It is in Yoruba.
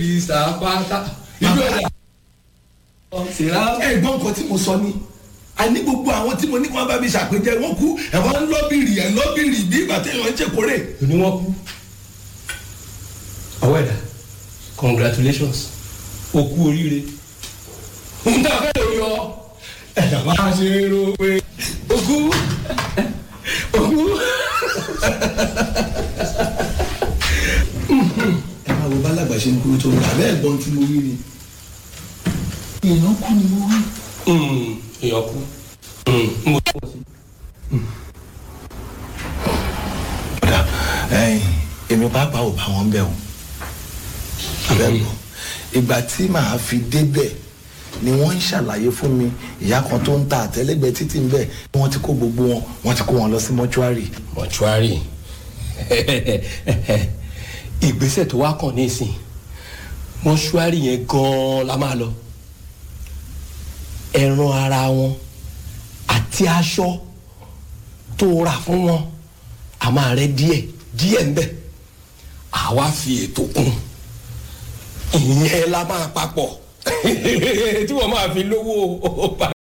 ìsàpátá ìlú ẹ̀dá. ẹ̀gbọ́n nǹkan tí mo sọ ni a ní gbogbo àwọn tí mo ní kí wọ́n bá mi ṣàpèjẹ wọ́n kú ẹ̀wọ̀n ń lọ́bìrì ẹ̀ lọ́bìrì bí ìgbà téèyàn ń ṣèkórè. òní wọn kú. ọwọ́ ẹ̀dá congratulations o kú oríire. n ta fẹ́ lórí ọ ẹ̀dá máa ṣe é ro pé o kú o kú. ẹ máa wo bálàgbà ṣe ń kúrò tó ń gbà bẹ́ẹ̀ gbọ́n tí mo rí ni. èèyàn kú ni mo rí. èèyàn kú. mo ọ̀dà ẹ̀yìn èmi pàápàá ò bá wọn bẹ̀ o abẹ́gbọ́ ìgbà tí màá fi débẹ̀ ni wọ́n ń ṣàlàyé fún mi ìyá kan tó ń ta àtẹ́lẹ́gbẹ̀ẹ́ títì ń bẹ̀ wọ́n ti kó gbogbo wọn wọ́n ti kó wọn lọ sí mọ́ṣúárì. mọ̀ṣúárì ìgbésẹ̀ tó wá kàn nísìn mọ̀ṣúárì yẹn gan-an la máa lọ ẹran ara wọn àti aṣọ tó rà fún wọn a máa rẹ díẹ̀ díẹ̀ ńbẹ̀ àwa fi ètò kún ìyẹn la máa papọ̀ tí wọ́n máa fi lówó bàbá